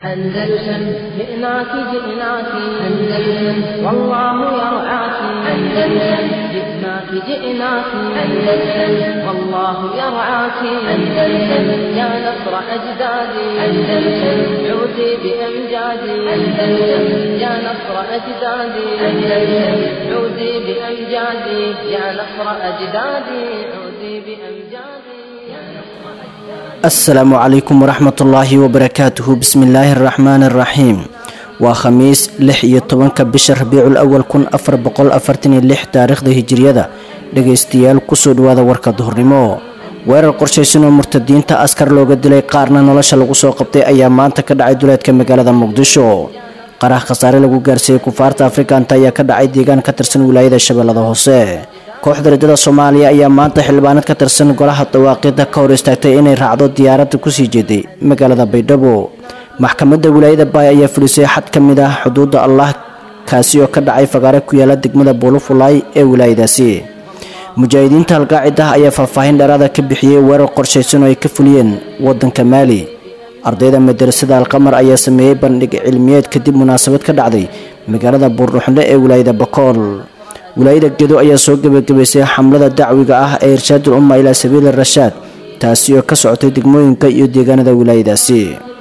أندلسن جئناك جئناك أندلسن والله يرعاك أندلسن جئناك جئناك أندلسن والله يرعاك أندلسن يا نصر أجدادي أندلسن عودي بأمجادي أندلسن يا نصر أجدادي أندلسن عودي بأمجادي يا نصر أجدادي عودي بأمجادي يا نصر أجدادي asalaamu calaykum waraxmatullaahi wabarakaatuhu bismillaahi araxmaani araxiim waa khamiis lix iyo tobanka bisha rabiicul awal kun afar boqol afartan iyo lix taariikhda hijiriyada dhegaystayaal kusoo dhawaada warka duhurnimo weerar qorshaysan oo murtadiinta askar looga dilay qaarna nolosha lagu soo qabtay ayaa maanta ka dhacay duleedka magaalada muqdisho qarax khasaare lagu gaarsiiyey kufaarta afrikanta ayaa ka dhacay deegaan ka tirsan wilaayada shabeellada hoose kooxda riddada soomaaliya ayaa maanta xildhibaanad ka tirsan golaha dawaaqida ka hor istaagtay inay raacdo diyaaradda kusii jeeday magaalada baydhabo maxkamadda wilaayada baay ayaa fulisay xad ka mid ah xuduudda allah kaasi oo ka dhacay fagaare ku yaala degmada buulufulaay ee wilaayadaasi mujaahidiinta halqaacida ayaa faahfaahin dheeraada ka bixiyey weerar qorshaysan oo ay ka fuliyeen wadanka maali ardayda madarasada alqamar ayaa sameeyey bandhig cilmiyeed kadib munaasabad ka dhacday magaalada buurdhuxle ee wilaayada bakool wilaayada gedo ayaa soo gebagabaysay xamlada dacwiga ah ee irshaadul umma ilaa sabiili rashaad taasi oo ka socotay degmooyinka iyo deegaanada wilaayadaasi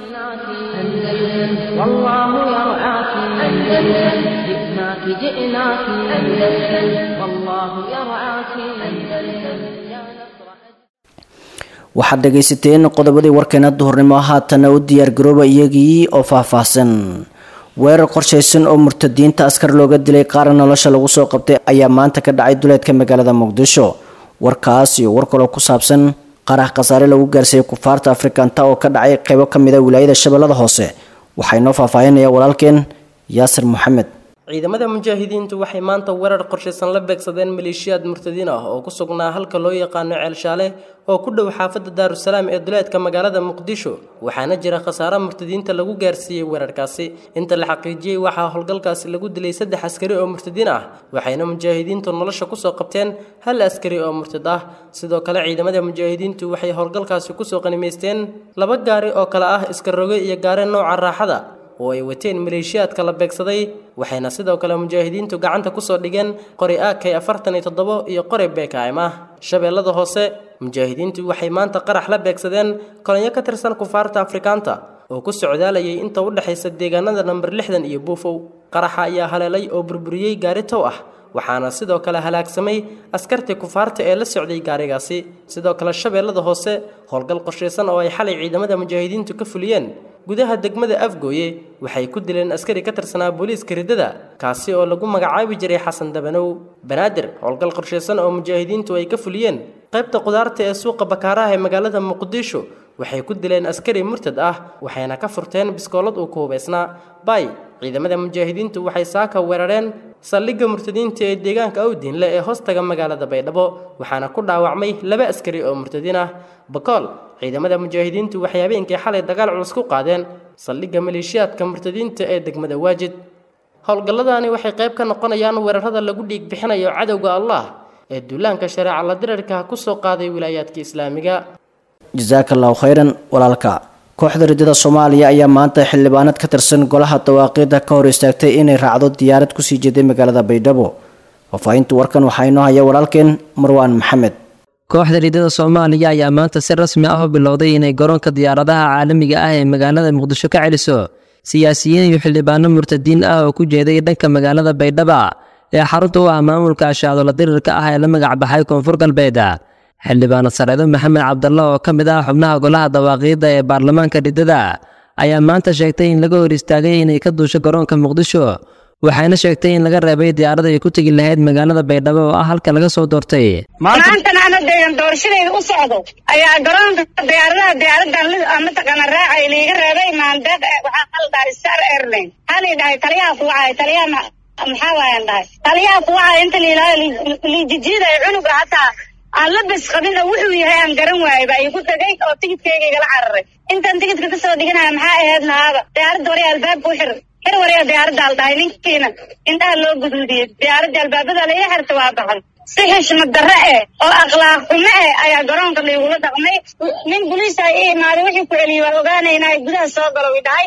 أندلسن والله يرعاك أندلسن جئناك جئناك أندلسن والله يرعاك أندلسن يا نصر waxaad dhagaysateen qodobadii warkeena duhurnimo haatana u diyaargarooba iyagii oo faahfaahsan weerar qorshaysan oo murtadiinta askar looga dilay qaarna nolosha lagu soo qabtay ayaa maanta ka dhacay duleedka magaalada muqdisho warkaas iyo war kaloo ku saabsan qarax khasaare lagu gaarsiiyey kufaarta afrikanta oo ka dhacay qeybo ka mid a wilaayada shabeellada hoose waxaa inoo faahfaahinaya walaalkeen yaasir maxamed ciidamada mujaahidiintu waxay maanta weerar qorshaysan la beegsadeen maleeshiyaad murtadiin ah oo ku sugnaa halka loo yaqaano ceelshaale oo ku dhow xaafadda daarusalaam ee duleedka magaalada muqdisho waxaana jira khasaare murtadiinta lagu gaarsiiyey weerarkaasi inta la xaqiijiyey waxaa howlgalkaasi lagu dilay saddex askari oo murtadiin ah waxayna mujaahidiintu nolosha kusoo qabteen hal askari oo murtad ah sidoo kale ciidamada mujaahidiintu waxay howlgalkaasi kusoo qanimaysteen laba gaari oo kale ah iska roge iyo gaare nooca raaxada oo ay wateen maleeshiyaadka la beegsaday waxayna sidoo kale mujaahidiintu gacanta kusoo dhigeen qori ak afartan iyo toddobo iyo qori bkm ah shabeellada hoose mujaahidiintu waxay maanta qarax la beegsadeen kolonyo ka tirsan kufaarta afrikaanta oo ku socdaalayay inta u dhexaysa deegaanada namber lixdan iyo buufow qaraxa ayaa haleelay oo burburiyey gaari tow ah waxaana sidoo kale halaagsamay askartii kufaarta ee la socday gaarigaasi sidoo kale shabeellada hoose howlgal qorshaysan oo ay xalay ciidamada mujaahidiintu ka fuliyeen gudaha degmada afgooye waxay ku dileen askari ka tirsanaa booliiska riddada kaasi oo lagu magacaabi jiray xasan dabanow banaadir howlgal qorshaysan oo mujaahidiintu ay ka fuliyeen qaybta qudaarta ee suuqa bakaaraha ee magaalada muqdisho waxay ku dileen askari murtad ah waxayna ka furteen biskoolad uu ku hubaysnaa bay ciidamada mujaahidiintu waxay saaka weerareen saldhigga murtadiinta ee deegaanka awdiinle ee hoostaga magaalada baydhabo waxaana ku dhaawacmay laba askari oo murtadiin ah bakool ciidamada mujaahidiintu waxay habeenkii xalay dagaal culus ku qaadeen saldhigga maleeshiyaadka murtadiinta ee degmada waajid howlgalladani waxay qayb ka noqonayaan weerarada lagu dhiig bixinayo cadowga allah ee duulaanka shareeca la dirarka ku soo qaaday wilaayaadka islaamiga jasaaka allahu khayran walaalka kooxda riddada soomaaliya ayaa maanta xildhibaanad ka tirsan golaha dawaaqida ka hor istaagtay inay raacdo diyaarad kusii jeeday magaalada baydhabo faahfaahinta warkan waxaa inoo haya walaalkeen marwaan maxamed kooxda riddada soomaaliya ayaa maanta si rasmi ah u bilowday inay garoonka diyaaradaha caalamiga ah ee magaalada muqdisho ka celiso siyaasiyiin iyo xildhibaano murtadiin ah oo ku jeeday dhanka magaalada baydhaba ee xarunta u ah maamulka ashaadola dirirka ah ee la magacbaxay koonfur galbeed xildhibaano sareedo maxamed cabdalla oo ka mid ah xubnaha golaha dawaaqiidda ee baarlamaanka riddada ayaa maanta sheegtay in laga hor istaagay inay ka duusho garoonka muqdisho waxayna sheegtay in laga reebay diyaarada ay ku tegi lahayd magaalada baydhabo oo ah halka laga soo doortay maantan ana deegan doorashadeeda u socdo ayaa garoonka diyaaradaha diyaaradan mataqaana raacay liiga reebay maandeeq waxaa hal dhahay star airline halii dhahay taliyaha kuwacay taliyaha maxaa waayan dhahay taliyaha kuwacay inta liijijiiday cunuga hataa aan la bes qabin oo wuxuu yahay aan garan waayay baa igu tagay oo tigidkayga igala cararay intaan tigidka kasoo dhiganaya maxaa ahayd nahaaba diyaaradda warya albaabka u xir xir warya diyaaradda al dhahay ninkiina indhaha loo guduudiyey diyaaradda albaabada la ii xirta waa baxay si xishmad darre eh oo akhlaaq xumo eh ayaa garoonka laygula dhaqmay nin boliisa i imaaday wixii ku celiyey waa ogaanaynaa gudaha soo galo i dhahay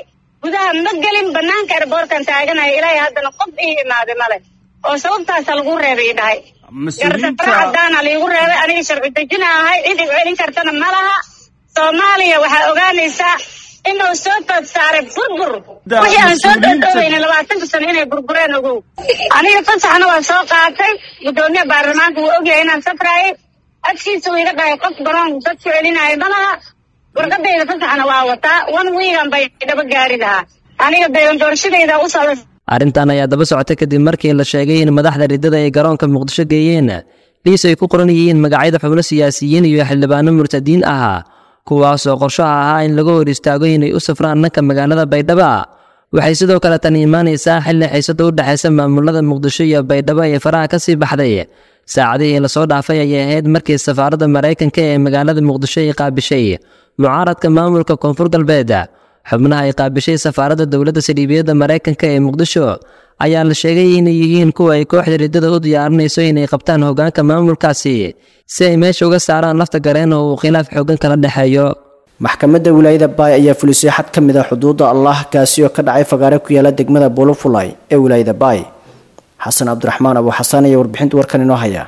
gudaha ma gelin banaanka erboorkan taaganaya ilaahay haddana qof ii imaaday male oo sababtaasa lagu reebay i dhahay gardaro cadaana liigu reebay aniga sharci dejina ahay cid igu celin kartana ma laha soomaaliya waxaa ogaanaysaa inuu soo tood saaray burbur wixii aan soo dhoodhooweyna labaatanka sano inay burbureen ogow aniga fasaxna waa soo qaatay guddoomiya baarlamaanka wuu ogyahay inaan safraayay agtiisa uu iga dhahay qof garoon dadku celinaayo ma laha warqadayda fasaxna waa wataa one wiigan bay dhaba gaari lahaa aniga deegan doorashadayda u socda arrintan ayaa daba socotay kadib markii la sheegay in madaxda riddada ay garoonka muqdisho geeyeen liis ay ku qoran yihiin magacyada xubno siyaasiyiin iyo xildhibaano murtadiin ah kuwaasoo qorshaha ahaa in laga hor istaago inay u safraan dhanka magaalada baydhabo waxay sidoo kale tan imaanaysaa xilli xiisada u dhexaysa maamulada muqdisho iyo baydhabo ee faraha ka sii baxday saacadihii lasoo dhaafay ayay ahayd markii safaaradda maraykanka ee magaalada muqdisho ay qaabishay mucaaradka maamulka koonfur galbeed xubnaha ay qaabishay safaaradda dowladda saldhiibiyadda maraykanka ee muqdisho ayaa la sheegay inay yihiin kuwa ay kooxda riddada u diyaarinayso inay qabtaan hoggaanka maamulkaasi si ay meesha uga saaraan lafta gareen oo uu khilaaf xooggan kala dhexeeyo maxkamadda wilaayada baay ayaa fulisay xad ka mid a xuduudda allah kaasi oo ka dhacay fagaare ku yaala degmada bolofulay ee wilaayada baay xasan cabdiraxmaan abu xasaan ayaa warbixinta warkan inoo haya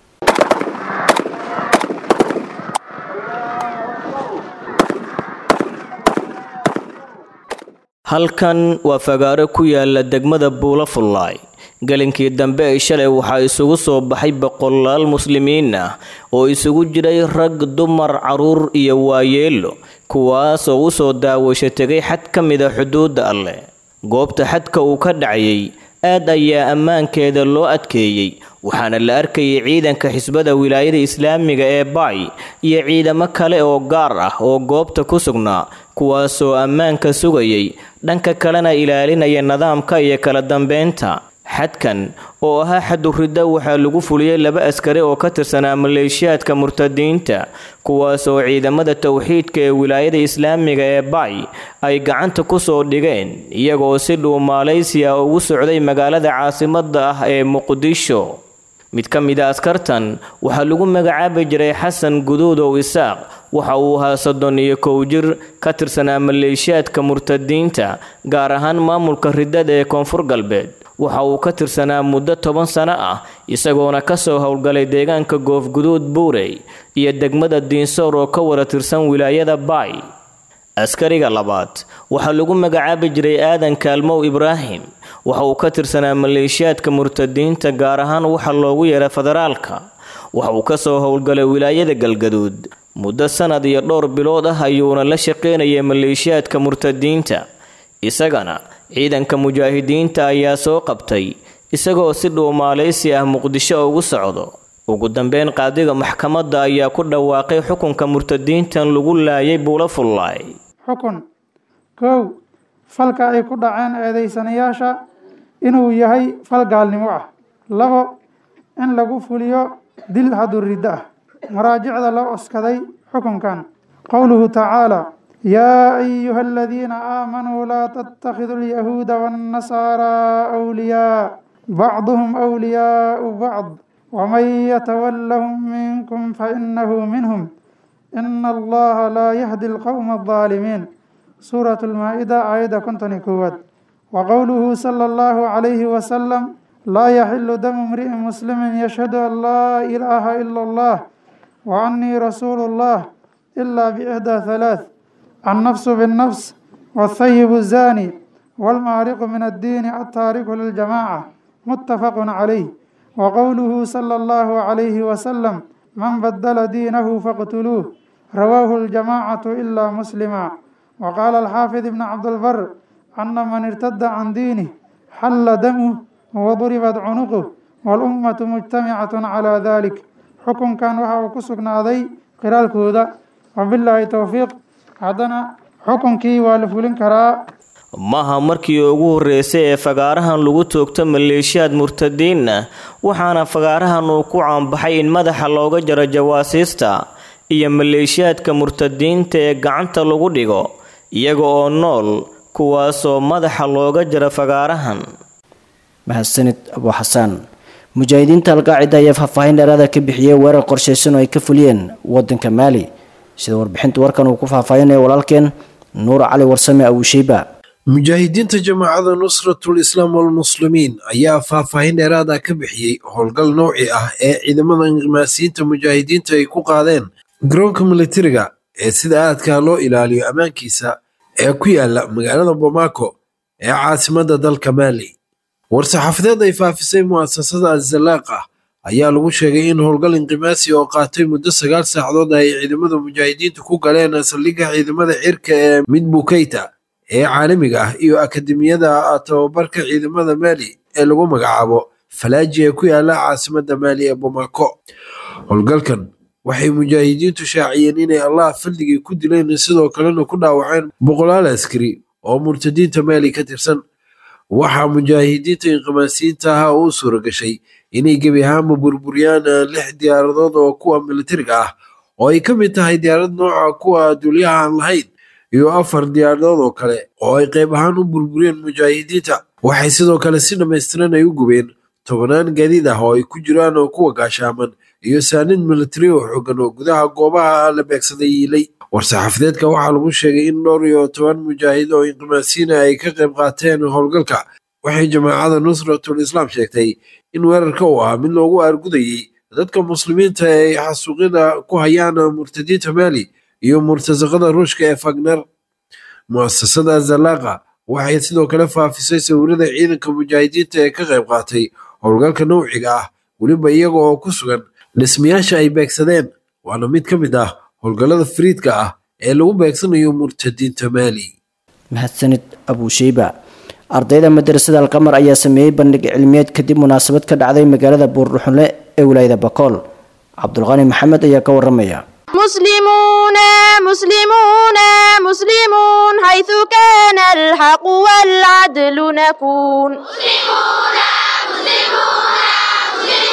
halkan waa fagaaro ku yaala degmada buulafullaay gelinkii dambe ee shalay waxaa isugu soo baxay boqolaal muslimiin ah oo isugu jiray rag dumar caruur iyo waayeelo kuwaas oo u soo daawasho tegay xad ka mida xuduudda alleh goobta xadka uu ka dhacayay aad ayaa ammaankeeda loo adkeeyey waxaana la arkayay ciidanka xisbada wilaayada islaamiga ee baay iyo ciidamo kale oo gaar ah oo goobta ku sugnaa kuwaasoo ammaanka sugayay dhanka kalena ilaalinaya nidaamka iyo kala dambeynta xadkan oo ahaa xaduridda waxaa lagu fuliyey laba askari oo ka tirsanaa maleeshiyaadka murtadiinta kuwaas oo ciidamada towxiidka ee wilaayada islaamiga ee baay ay gacanta ku soo dhigeen iyagoo si dhuu maaleysiya ugu socday magaalada caasimadda ah ee muqdisho mid ka mid a askartan waxaa lagu magacaabi jiray xasan guduudow isaaq waxa uu ahaa soddon iyo kow jir ka tirsanaa maleeshiyaadka murtadiinta gaar ahaan maamulka riddada ee koonfur galbeed waxa uu ka tirsanaa muddo toban sano ah isagoona kasoo howlgalay deegaanka goofguduud buurey iyo degmada diinsoor oo ka wada tirsan wilaayada baay askariga labaad waxaa lagu magacaabi jiray aadan kaalmow ibraahim waxa uu ka tirsanaa maleeshiyaadka murtadiinta gaar ahaan waxa loogu yeeray federaalka waxa uu kasoo howlgalay wilaayada galgaduud muddo sanad iyo dhowr bilood ah ayuuna la shaqaynayay maleeshiyaadka murtadiinta isagana ciidanka mujaahidiinta ayaa soo qabtay isagoo si dhuumaaleysi ah muqdisho ugu socdo ugu dambeyn qaadiga maxkamadda ayaa ku dhawaaqay xukunka murtadiintan lagu laayay buula fullaay xukun kow falka ay ku dhaceen eedeysanayaasha inuu yahay fal gaalnimo ah labo in lagu fuliyo dil haduriddo ah maraajicda loo oskaday xukunkan qowluhu tacaala yaa ayuha aladiina aamanuu laa tattakhiduu alyahuuda waannasaaraa awliyaa bacduhum awliyaau bacd waman yatawallahum minkum fainahu minhum ina allaha laa yahdi alqowma aldaalimiin suurat lmaa-ida aayadda konton iyo koowaad wa qowluhu sala allahu calayhi wasalam laa yaxilu damu imri'in muslimin yashhadu an laa ilaaha ila allah wa annii rasuulu llah ilaa biixdaa halaath annafsu binnafs waathayibu zaani waalmaariqu min addiini altaariku liljamaaca muttafaqun calayh wa qowluhu sala allahu calayhi wasalam man badala diinahu faqtuluuh rawaahu aljamaacatu ilaa muslima wa qaala alxaafid ibn cabdilbar ana man irtada can diinih xalla damuh waduribat cunuquh walummatu mujtamicatun calaa dalik xukunkan waxa uu ku sugnaaday qiraalkooda wabilaahi towfiiq haddana xukunkii waa la fulin karaa maaha markii ugu horreysay ee fagaarahan lagu toogto maleeshiyaad murtadiin ah waxaana fagaarahan uu ku caanbaxay in madaxa looga jaro jawaasiista iyo maleeshiyaadka murtadiinta ee gacanta lagu dhigo iyaga oo nool kuwaasoo madaxa looga jaro fagaarahan mahadsanid abu xasaan mujaahidiinta alqaacida ayaa faahfaahin dheeraada ka bixiyey weerar qorshaysan oo ay ka fuliyeen wadanka maali sida warbixinta warkan uu ku faahfaahinayo walaalkeen nuur cali warsame awusheyba mujaahidiinta jamaacada nusratul islaam walmuslimiin ayaa faahfaahin dheeraad ah ka bixiyey howlgal nowci ah ee ciidamada inqimaasiyiinta mujaahidiinta ay ku qaadeen garoonka militariga ee sida aadka loo ilaaliyo ammaankiisa ee ku yaala magaalada bomaako ee caasimadda dalka maali war-saxaafadeed ay faafisay mu'asasada azalaaqa ayaa lagu sheegay in howlgal inqimaasi oo qaatay muddo sagaal saacadood ay ciidamada mujaahidiintu ku galeen saldhigga ciidamada cirka ee midbukeyta ee caalamiga ah iyo akademiyada tababarka ciidamada maali ee lagu magacaabo falaaji ee ku yaala caasimadda maali ee bomaako howlgalkan waxay mujaahidiintu shaaciyeen inay allah fadligii ku dileen sidoo kalena ku dhaawaceen boqolaal askari oo murtadiinta maali ka tirsan waxaa mujaahidiinta inqimaasiyiinta ahaa uu suura gashay inay gebi ahaanba burburiyaan lix diyaaradood oo kuwa militariga ah oo ay ka mid tahay diyaarad nooca kuwa duulyaha aan lahayn iyo afar diyaaradood oo kale oo ay qayb ahaan u burburiyeen mujaahidiinta waxay sidoo kale si dhammaystiran ay u gubeen tobanaan gaadiid ah oo ay ku jiraan oo kuwa gaashaaman iyo saanid militari oo xoogan oo gudaha goobaha la beegsaday yiilay war-saxaafadeedka waxaa lagu sheegay in dhowr iyo toban mujaahid oo inqimaasiina ay ka qayb qaateen howlgalka waxay jamaacada nusratul islaam sheegtay in weerarka uu ahaa mid loogu aargudayey dadka muslimiinta ee xasuuqyada ku hayaan murtadiinta maali iyo murtasaqada ruushka ee fagner mu'asasada zalaaqa waxay sidoo kale faafisay sawirada ciidanka mujaahidiinta ee ka qayb qaatay howlgalka nowciga ah weliba iyaga oo ku sugan dhismayaasha ay beegsadeen waana mid ka mid ah howlgallada fariidka ah ee lagu beegsanayo murtadiinta maali mahadsanid abuusheyba ardayda madrasada alqamar ayaa sameeyey bandhig cilmiyeed kadib munaasabad ka dhacday magaalada buurdhuxunle ee wilaayada bakool cabdulqani maxamed ayaa ka waramaya مسلمون مسلمون مسلمون حيث كان الحق والعدل نكون مسلمون مسلمون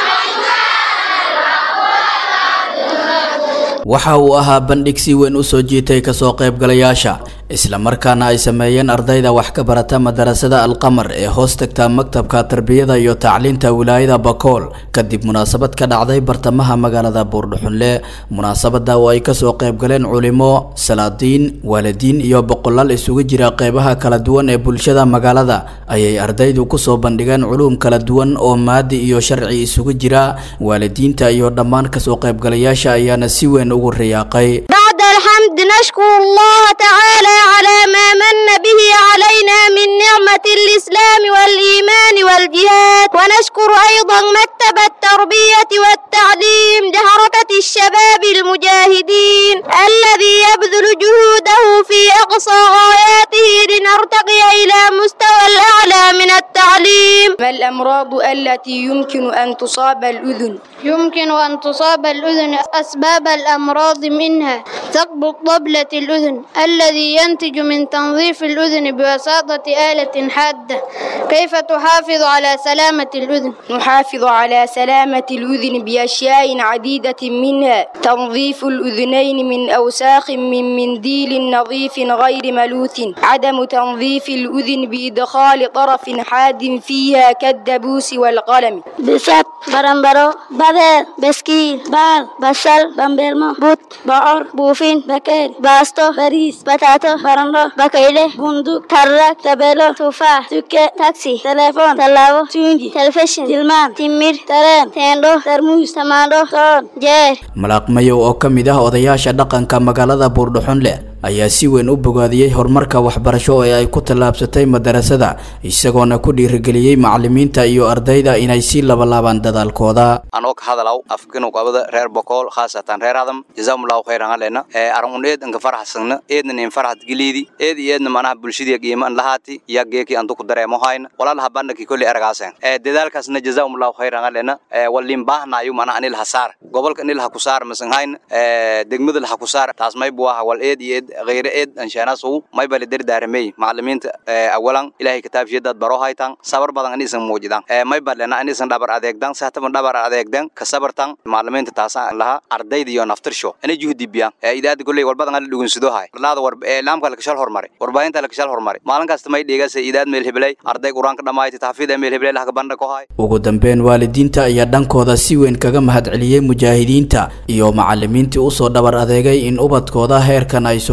waxa uu ahaa bandhig si weyn u soo jiitay kasoo qaybgalayaasha islamarkaana ay sameeyeen ardayda wax ka barata madarasada alqamar ee hoos tagta maktabka tarbiyada iyo tacliinta wilaayada bakool kadib munaasabad ka dhacday bartamaha magaalada buurdhuxunle munaasabada oo ay kasoo qaybgaleen culimo salaadiin waalidiin iyo boqolaal isugu jira qeybaha kala duwan ee bulshada magaalada ayay ardaydu kusoo bandhigeen culuum kala duwan oo maadi iyo sharci isugu jira waalidiinta iyo dhammaan kasoo qaybgalayaasha ayaana si weyn ugu riyaaqay بعد الحمد نشكر الله تعالى على ما من به علينا من نعمة الإسلام والإيمان والجهاد ونشكر أيضا مكتب التربية والتعليم لحركة الشباب المجاهدين الذي يبذل جهوده في أقصى غاياته لنرتقي إلى مستوى الأعلى من التعليم ما الأمراض التي يمكن أن تصاب الأذن؟ يمكن أن تصاب الأذن أسباب الأمراض منها ثقب طبلة الأذن الذي ينتج من تنظيف الأذن بواسطة آلة حادة كيف تحافظ على سلامة الأذن؟ نحافظ على سلامة الأذن بأشياء عديدة منها تنظيف الأذنين من أوساخ من منديل نظيف غير ملوث عدم تنظيف الأذن بإدخال طرف حاد فيها كالدبوس والقلم بسات برمبرو بدر بسكيل بال بصل بامبرمو بوت بعر بوفين بكير باستو باريس بتاتو برندو بكيلة بندق ترك تبلو تفاح تكة تاكسي تليفون تلاو تونجي تلفزيون تلمان تمير ترين تندو ترموز تمادو صون جير malaaqmayow oo ka mid ah odayaasha dhaqanka magaalada buurdhuxunle ayaa si weyn u bogaadiyey horumarka waxbarasho ee ay ku tallaabsatay madarasada isagoona ku dhiirigeliyey macalimiinta iyo ardayda inay sii labalaabaan dadaalkooda anoo ka hadalaw afkinu qabada reer bokool khaasatan reer adam jazakumullahu khayran alena ee arun eed anka faraxsana eedna nin faraxad giliidi eed iyo eedna manaha bulshadii qiiman lahaati ya geeki antu ku dareemo hayna walaalaha bandhaki kulli ergaaseen ee dadaalkaasna jazakumullahu khayran alena ee walin baahnayu manaha anil hasaar gobolka anil ha ku saar masan hayna ee degmada ha ku saar taas may buaha wal eed iyo eed غير إد إن شاء الله ما يبالي در دارمي معلمين أولا إلهي كتاب جدد برو هايتان صبر بدن أني سن موجودان ما يبالي أنا أني سن دبر أديك دان سهتم دبر أديك دان كصبر تان معلمين تتاسع لها أردي ديو نفتر شو أنا جهدي بيان إذا تقول لي والبدن اللي لقون سدو هاي لا ده ورب لام كلك شال هرمري ورباين تلك شال هرمري مالن كاستماي ديجا سيداد ميل هبلي أردي قرآن كدماي تتحفيد ميل هبلي لها كبرنا كهاي ugu dambeyn waalidiinta ayaa dhankooda si weyn kaga mahadceliyey mujaahidiinta iyo macalimiintii usoo dhabar adeegay in ubadkooda heerkan ay soo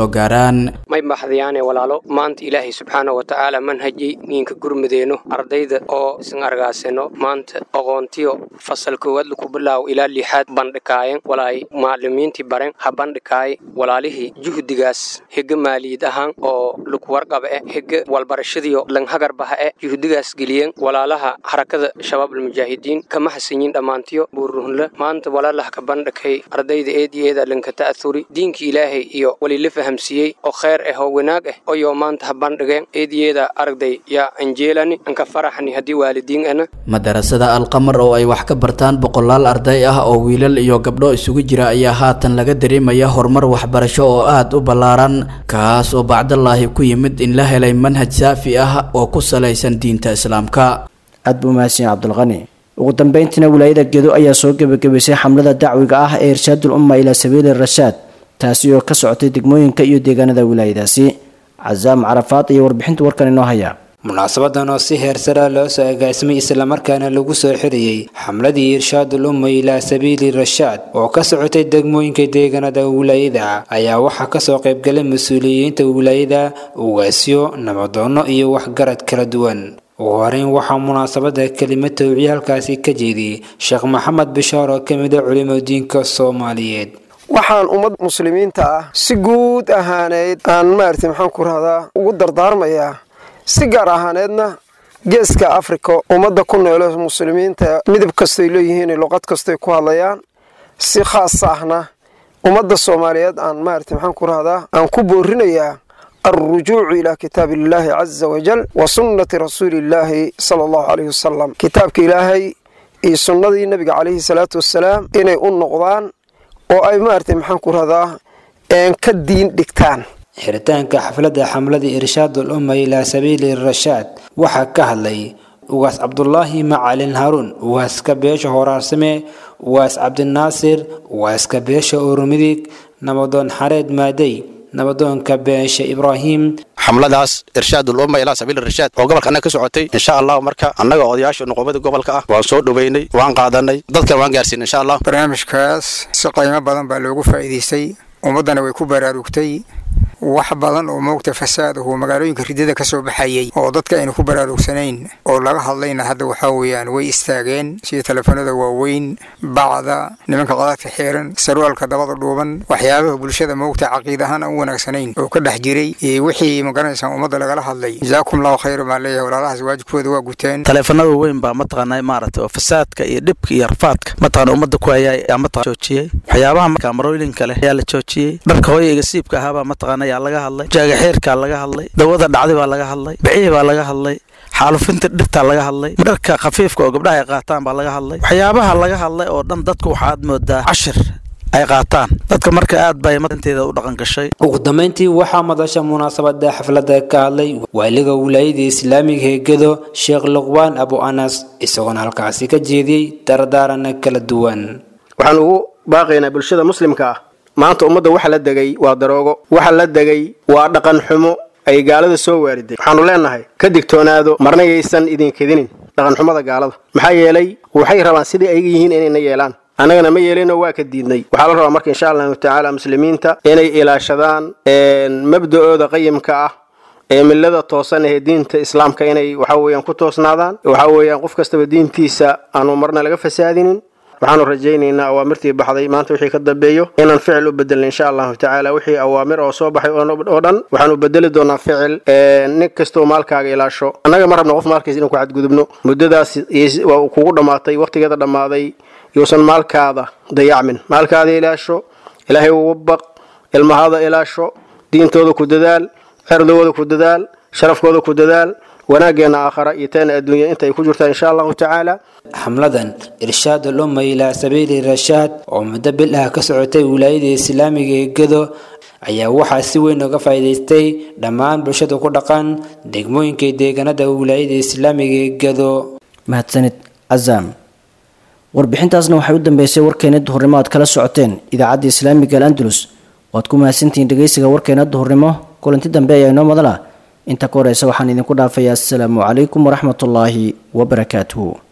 soo gaaraan may baxdayaane walaalo maanta ilaahay subxaana wa tacaala manhajay niinka gurmudeenno ardayda oo isan argaasano maanta aqoontiyo fasal koowaad laku bilaawo ilaa lixaad bandhikaayen walaay macalimiintii baren ha bandhikaay walaalihii juhdigaas hege maaliyad ahaan oo laku warqaba eh hege walbarashadiyo langhagarbaha eh juhdigaas geliyeen walaalaha harakada shabaab almujaahidiin kama hasanyin dhammaantiyo buuruhunle maanta walaalaha ka bandhikay ardayda eedi eeda lanka ta'athuri diinka ilaahay iyo walila fahamsiiyey oo kheyr ah oo wanaag ah oyoo maanta ha bandhigeen eediyeeda aragday yaa anjeelani anka faraxni haddii waalidiin ana madarasada alqamar oo ay wax ka bartaan boqolaal arday ah oo wiilal iyo gabdho isugu jira ayaa haatan laga dareemaya horumar waxbarasho oo aad u ballaaran kaas oo bacdallaahi ku yimid in la helay manhaj saafi ah oo ku salaysan diinta islaamka aad buu mahadsan cabdulqani ugu dambeyntiina wilaayada gedo ayaa soo gebagabaysay xamlada dacwiga ah ee irshaadul umma ilaa sabiili rashaad taasi oo ka socotay degmooyinka iyo deegaanada wilaayadaasi casaam carafaad iyo warbixinta warkan inoo haya munaasabadan oo si heersara loo soo agaasimay islamarkaana lagu soo xiriyey xamladii irshaadul umma ilaa sabiili rashaad oo ka socotay degmooyinka deegaanada wilaayada ayaa waxaa kasoo qaybgalay mas-uuliyiinta wilaayada ugaasyo nabadoono iyo waxgarad kala duwan ugu horeyn waxaa munaasabada kelima towciye halkaasi ka jeediyey sheekh maxamed bishaar oo kamid a culimadiinka soomaaliyeed waxaan ummad muslimiinta ah si guud ahaaneyd aan maaragtay maxaan ku rahdaa ugu dardaarmayaa si gaar ahaaneedna geeska afrika ummadda ku noole muslimiinta midab kastoy leeyihiin luqad kastoy ku hadlayaan si khaas ahna ummadda soomaaliyeed aan maaragtay maxaan ku rahdaa aan ku boorinayaa alrujuucu ilaa kitaabi illaahi caza wajal wa sunnati rasuuli illaahi sala allahu caleyhi wasalam kitaabka ilaahay iyo sunnadii nebiga caleyhi salaatu wassalaam inay u noqdaan oo ay maaragtay maxaan ku rahdaa een ka diin dhigtaan xiritaanka xafladda xamladii irshaadul umma ilaa sabiili rashaad waxaa ka hadlay ugaas cabdulaahi macalin haruun ugaaska beesha horaarsame ugaas cabdinaasir ugaaska beesha urumidig nabadoon xareed maadey nabadoonka beesha ibraahim xamladaas irshaadul umma ilaa sabiil irshaad oo gobolka annaga ka socotay insha allah marka annaga odayaasha nuqubada gobolka ah waan soo dhoweynay waan qaadanay dadkan waan gaarsiin insha allah barnaamijkaas si qiimo badan baa loogu faa'iidaystay ummaddana way ku baraarugtay wax badan oo moogta fasaadahu magaalooyinka ridada ka soo baxayay oo dadka aynu ku baraarugsanayn oo laga hadlayna hadda waxaa weeyaan way istaageen sida telefoonada waaweyn bacda nimanka qadaadka xiiran sarwaalka dabada dhuuban waxyaabaha bulshada moogta caqiid ahaan aan u wanaagsanayn oo ka dhex jiray iyo wixii magaranaysaa ummadda lagala hadlay jazaakum allahu khayra baan leeyahay walaalahaas waajibkooda waa guteen taleefanada weyn baa mataqaanaa maaragtay oo fasaadka iyo dhibka iyo rafaadka mataqaana ummadda ku hayaa ayaa mataqana joojiyey waxyaabaha markaa marooyinka leh ayaa la joojiyey dharka hooya igasiibka ahaabaa mataqaana ayaa laga hadlay jaagaxeerkaa laga hadlay dawada dhacday baa laga hadlay bicihii baa laga hadlay xaalufinta dhirtaa laga hadlay dharka khafiifka oo gabdhaha ay qaataan baa laga hadlay waxyaabaha laga hadlay oo dhan dadku waxaad moodaa cashir ay qaataan dadka marka aad bay marinteeda u dhaqan gashay ugu dambeyntii waxaa madasha munaasabada xafladda ka hadlay waaliga wilaayada islaamiga ee gedo sheekh luqbaan abu anas isagoona halkaasi ka jeediyey dardaarana kala duwan waxaan ugu baaqaynaa bulshada muslimka ah maanta ummadda waxa la degay waa daroogo waxa la degay waa dhaqan xumo ay gaalada soo waariday waxaanu leenahay ka digtoonaado marna yaysan idinkidinin dhaqanxumada gaalada maxaa yeelay waxay rabaan sidii ayga yihiin inayna yeelaan annagana ma yeelinoo waa ka diidnay waxaa la rabaa marka insha allahu tacaala muslimiinta inay ilaashadaan mabda'ooda qayimka ah ee millada toosan ee diinta islaamka inay waxa weeyaan ku toosnaadaan waxa weeyaan qof kastaba diintiisa aanu marna laga fasaadinin waxaanu rajaynaynaa awaamirtii baxday maanta wixii ka dambeeyo inaan ficil u bedelna insha allahu tacaala wixii awaamir oo soo baxay oo dhan waxaanu bedeli doonaa ficil nin kastoo maalkaaga ilaasho annaga ma rabno qof maalkiisa inaan ku xadgudubno muddadaas waa kugu dhammaatay waqtigeeda dhammaaday yuusan maalkaada dayacmin maalkaada ilaasho ilaahay ugu baq ilmahaada ilaasho diintooda ku dadaal cerdooda ku dadaal sharafkooda ku dadaal wanaaggeena aakhara iyo teena adduunya intay ku jirtaa insha allahu tacaala xamladan irshaadul umma ilaa sabiili rashaad oo muddo bil ah ka socotay wilaayada islaamiga ee gedo ayaa waxaa si weyn uga faa'iidaystay dhammaan bulshada ku dhaqan degmooyinka deegaanada wilaayada islaamiga ee gedo mahadsanid cazaam warbixintaasna waxay u dambeysay warkeena duhurnimo aad kala socoteen idaacadda islaamiga al andalus waad ku mahadsantihiin dhegeysiga warkeena duhurnimo kulanti dambe ayaa inoo madala inta ka horeysa waxaan idinku dhaafayaa asalaamu calaykum waraxmatullaahi wabarakaatuhu